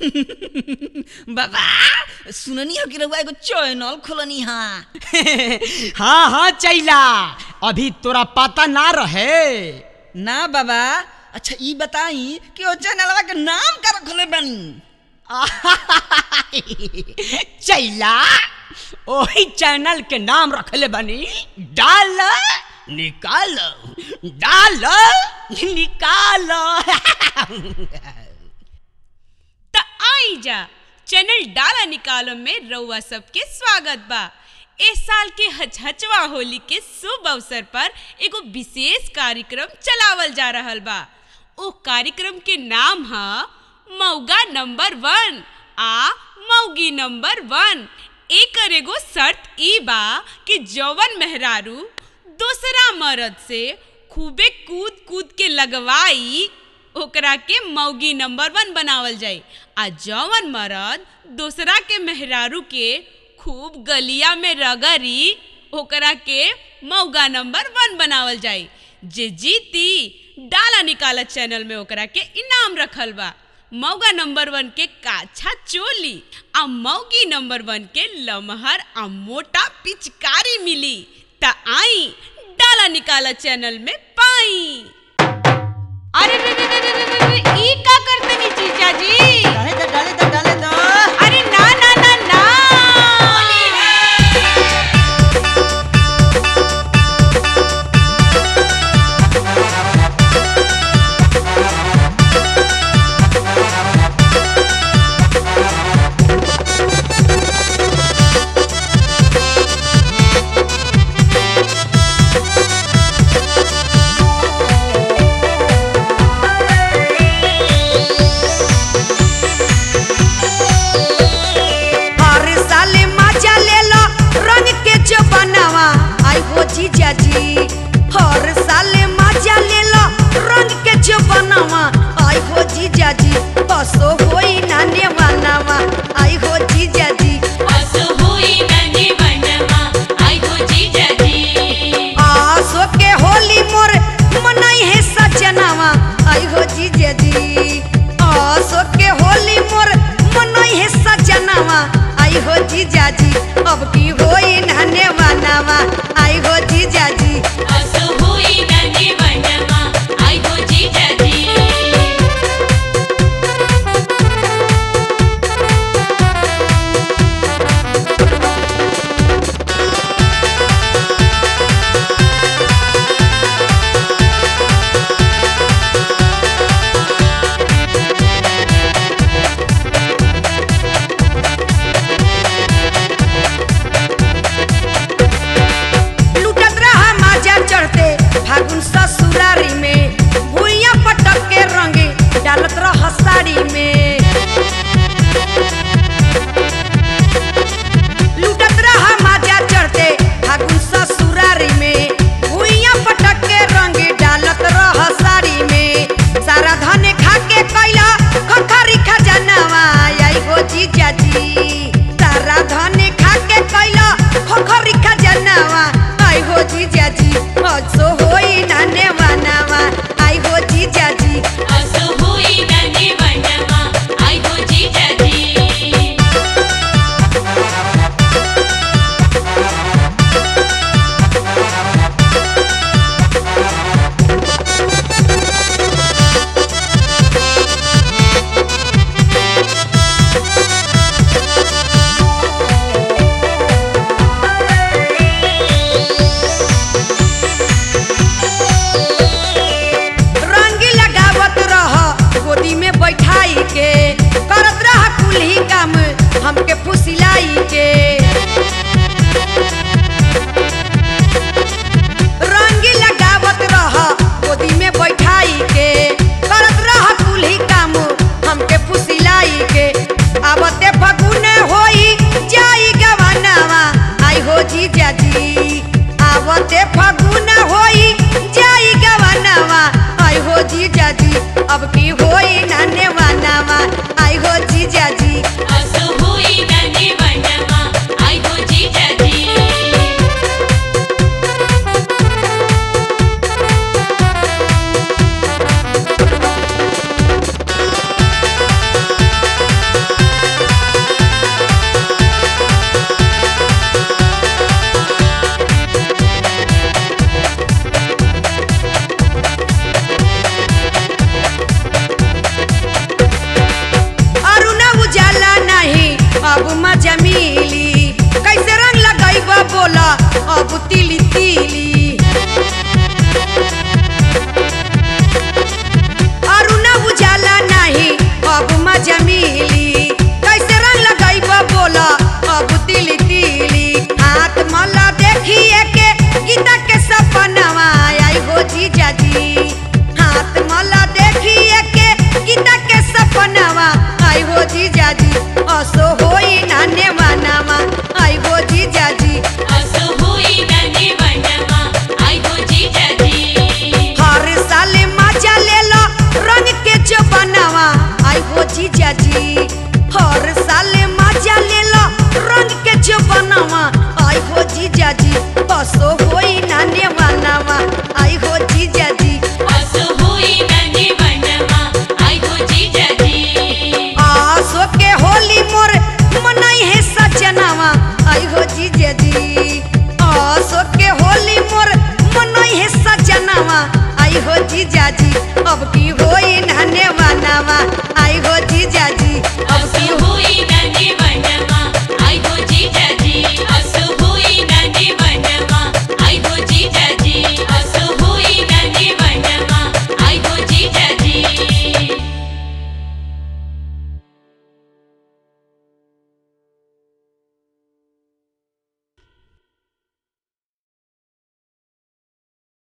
बाबा सुननी हो कि रउआ एगो चैनल खोलनी हा हाँ हाँ चैला अभी तोरा पता ना रहे ना बाबा अच्छा ई बताई कि ओ चैनलवा के नाम का रखले बानी चैला ओही चैनल के नाम रखले बनी डाल निकाल डाल निकाल त आई जा चैनल डाला निकालो में रउआ सबके स्वागत बा ए साल के हचहचवा होली के शुभ अवसर पर एगो विशेष कार्यक्रम चलावल जा रहल बा ओ कार्यक्रम के नाम ह मौगा नंबर वन आ मौगी नंबर वन एकर एगो शर्त ई बा कि जौवन मेहरारू दूसरा मर्द से खूबे कूद कूद के लगवाई ओकरा के मौगी नंबर वन बनावल जाई आ जौवन मर्द दूसरा के मेहरारू के खूब गलिया में रगड़ी ओकरा के मौगा नंबर वन बनावल जाई जे जीती डाला निकाला चैनल में ओकरा के इनाम रखल बा मौगा नंबर वन के काछा चोली आ मौगी नंबर वन के लमहर आ मोटा पिचकारी मिली त आई डाला निकाला चैनल में पाई अरे रे रे रे रे रे रे रे, ई का करते नी जीजा जी डाले दो डाले दो डाले दो अरे ना ना ना ना हर साल मजा लेला रंग के जो बनावा आई हो जीजा जी हर साल मजा लेला रंग के जो बनावा आई हो जीजा जी बसो होई नाने बनावा आई हो जीजा जी आसो के होली मोर मनाई है सजनावा आई हो जीजा जी आसो के होली मोर मनाई है सजनावा आई हो जीजा जी अब की होई नाने बनावा आई हो जीजा जी लुटत रहा माजा चढ़ते फागुन ससुरारी में भुइया पटक के रंगे डालत रहा साड़ी में लुटत रहा माजा चढ़ते फागुन ससुरारी में भुइया पटक के रंगे डालत रहा साड़ी में सारा धन खा के कैला खखरी खजानावा आई हो जीजा जी सारा धन खा के कैला खखरी खजानावा आई हो जीजा जी सो होई नाने बनावा आई हो जीजा जी रंग लगावत रह गोदी में बैठाई के करत रह कुल्ही काम हमके फुसिलाई के रंग लगावत रह गोदी में बैठाई के करत रह कुल्ही काम हमके फुसिलाई के आवते फगुन होई जाई गवानावा आई हो जीजा जी आवते फगुन होई जाई गवानावा आई हो जीजा जी अब की होई नाने वानावा आई हो जीजा जी रे बोला अब तिली तिली अरुणा उजाला नहीं अब मजा मिली कैसे रंग लगाइब बोला अब तिली तिली हाथ मला देखिए के गीता के सपनवा आई हो जीजा जी हाथ मला देखिए के गीता के सपनवा आई हो जीजा जी असो होई नाने वानावा आई हो जीजा जी असो होई नने वनमा आई हो जीजा जी हर साल मजा ले लो रंग के जो बनावा आई हो जीजा जी हर साल मजा ले लो रंग के जो बनावा आई हो जीजा जी बसो होई नाने बनावा आई हो जीजा जी असो होई नने वनमा आई हो जीजा जी आसो के होली मोर मनाई है सजनावा आई हो जीजा जी आसो के होली मोर मनाई है सजनावा आई हो जीजा जी अब की होई नाने बनावा